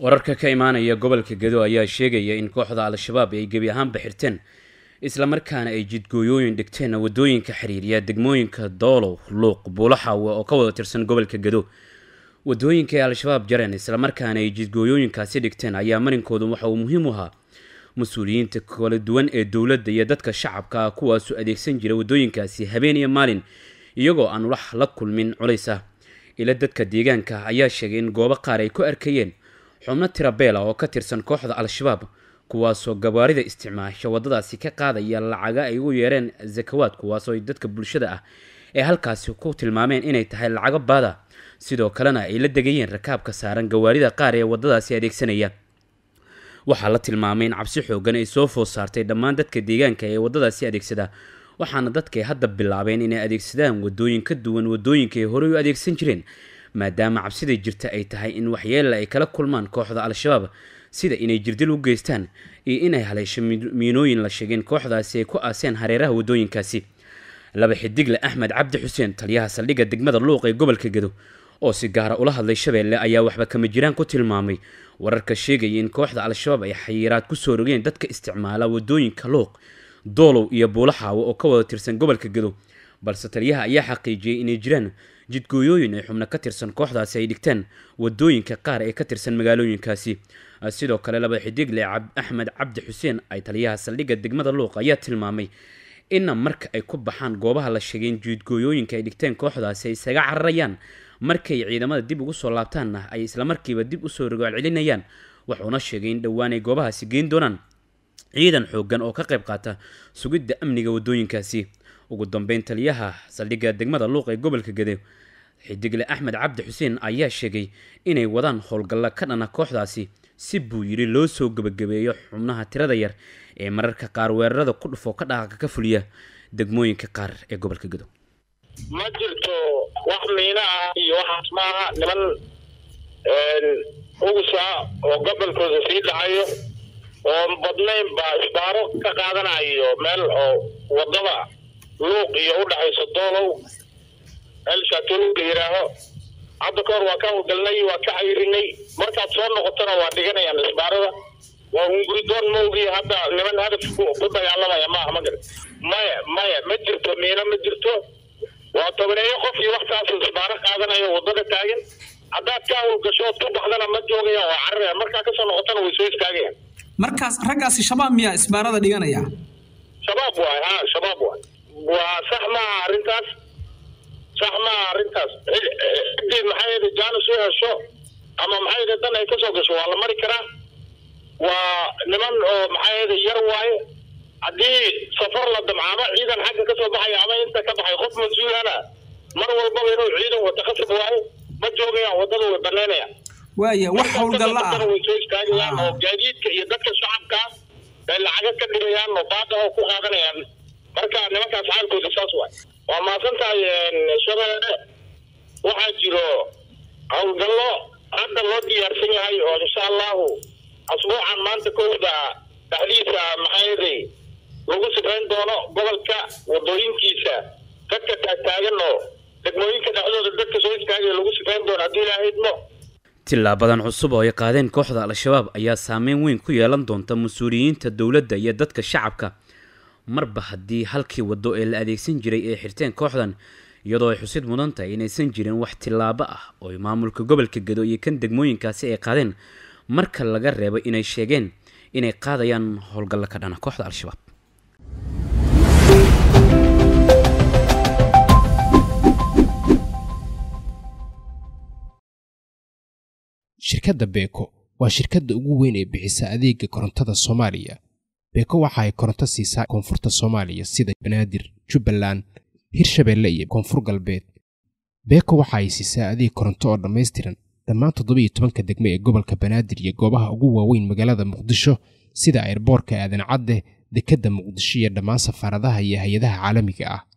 wararka ka imaanaya gobolka gedo ayaa sheegaya in kooxda al-shabaab ay gebi ahaanba xirteen islamarkaana ay jidgooyooyin dhigteen wadooyinka xiriiriya degmooyinka doolow luuq buulaxaawe oo ka wada tirsan gobolka gedo wadooyinka ay al-shabaab jareen islamarkaana ay jidgooyooyinkaasi dhigteen ayaa marinkoodu waxa uu muhiim u ahaa mas-uuliyiinta kala duwan ee dowladda iyo dadka shacabka ah kuwaasu adeegsan jira wadooyinkaasi habeen iyo maalin iyagoo aan wax la kulmin culays ah ila dadka deegaanka ayaa sheegay in goobo qaar ay ku arkayeen xubno tirabeela oo ka tirsan kooxda al-shabaab kuwaasoo gabaarida isticmaasha waddadaasi ka qaadaya lacaga ay ugu yeereen zakawaad kuwaasoo dadka bulshada ah ee halkaasi ku tilmaameen inay tahay lacago baada sidoo kalena ay la degayeen rakaabka saaran gawaarida qaar ee waddadaasi adeegsanaya waxaa la tilmaamay in cabsi xoogan ay soo food saartay dhammaan dadka deegaanka ee waddadaasi adeegsada waxaana dadkay hadda bilaabeen inay adeegsadaan wadooyin ka duwan wadooyinka ay horey u adeegsan jireen maadaama cabsida jirta ay tahay in waxyeella ay kala kulmaan kooxda al-shabaab sida inay jirdil u geystaan iyo inay haleesho miinooyin la sheegeen kooxdaasi ay ku aaseen hareeraha wadooyinkaasi laba xidigle axmed cabdi xuseen taliyaha saldhigga degmada luuq ee gobolka gedo oo si gaara ula hadlay shabeelle ayaa waxba kama jiraan ku tilmaamay wararka sheegaya in kooxda al-shabaab ay xayiraad kusoo rogeen dadka isticmaala wadooyinka luuq doolow iyo buulaxaawo oo ka wada tirsan gobolka gedo balse taliyaha ayaa xaqiijiyey inay jiraan jidgooyooyin ay xubno ka tirsan kooxdaasi ay dhigtaan wadooyinka qaar ee ka tirsan magaalooyinkaasi sidoo kale laba xidigle axmed cabdi xuseen ay taliyaha saldhigga degmada luuq ayaa tilmaamay inna marka ay ku baxaan goobaha la sheegeen jidgooyooyinka ay dhigteen kooxdaasi ay isaga cararayaan markay ciidamada dib ugu soo laabtaanna ay islamarkiiba dib usoo rogaal celinayaan wuxuuna sheegay in dhowaan ay goobahaasi geyn doonaan ciidan xoogan oo ka qayb qaata sugidda amniga wadooyinkaasi ugu dambeyn taliyaha saldhigga degmada luuq ee gobolka gede xidigle axmed cabdi xuseen ayaa sheegay inay wadaan howlgalla ka dhana kooxdaasi si buu yidhi loo soo gebagabeeyo xubnaha tirada yar ee mararka qaar weerarada ku dhufo ka dhaqaaqa ka fuliya degmooyinka qaar ee gobolka gedo ma jirto wax miina ah iyo waxaas maaha niman ugusa oo gobolkooda sii dhacayo oo badnayn baa isbaaro ka qaadanayo meel oo wadada luuq iyo u dhaxayso doolow elshaatolu la yidhaaho hadda kahor waa ka hawlgalnay waa ka cayrinay markaad soo noqotona waa dhiganayaan isbaarada waa hunguridoon maogi hadda niman hadaf ku dagaalamaya maaha ma garan maya maya ma jirto miino ma jirto waa tobaneeyo qof iyo waxtaas isbaaro qaadanayo wadada taagan haddaad ka hawlgasho ood ku baxdana ma joogayaan waa cararayaan markaa kasoo noqotana way soo istaagayaan markaas raggaasi shabaab miyaa isbaarada dhiganaya shabaab waay ha shabaab waay waa sax maaha arrintaas sax maaha arrintaas ciddii maxay yidhi jaanis u hesho ama maxay yidhi dan ay kasoo gasho waa la mari karaa waa niman oo maxay yidhi yar waaye haddii safar la damcaamo ciidan xagga kasoo baxaya ama inta ka baxay qof mas-uulana mar walbaba inuu ciidan wata khasab waayo ma joogayaan waddada way banaynayaan waaya wax howlgalla ah way soo istaagayaan oo gaadiidka iyo dadka shacabka bay lacaga ka dhibayaan oo baada oo ku qaadanayaan marka nimankaas xaalkooda saas waay waa maasan tahay shabeelle waxaa jiro howlgallo hadda loo diyaarsan yahay oo insha allahu asbuucan maanta kowda dhexdiisa maxaayaday lagu sifayn doono gobolka wadooyinkiisa dadka taagtaagan oo degmooyinka dhexdooda dadka soo istaagaya lagu sifayn doono haddii ilaaha idmo tilaabadan cusub oo ay qaadeen kooxda al-shabaab ayaa saameyn weyn ku yeelan doonta mas-uuliyiinta dowladda iyo dadka shacabka marba haddii halkii waddo ee la adeegsan jiray ay xirteen kooxdan iyadoo ay xusid mudan tahay inaysan jirin wax tilaabo ah oo ay maamulka gobolka gedo iyo kan degmooyinkaasi ay qaadeen marka laga reebo inay sheegeen inay qaadayaan howlgallo ka dhana kooxda al-shabaab shirkadda beeko waa shirkadda ugu weyn ee bixisa adeega korontada soomaaliya beeko waxa ay koronto siisaa koonfurta soomaaliya sida banaadir jubbaland hirshabeelle iyo koonfur galbeed beeko waxa ay siisaa adeeg koronto oo dhammaystiran dhammaan toddobiyo tobanka degmo ee gobolka banaadir iyo goobaha ugu waaweyn magaalada muqdisho sida airboorka aadan cadde dekedda muqdisho iyo dhammaan safaaradaha iyo hay-adaha caalamiga ah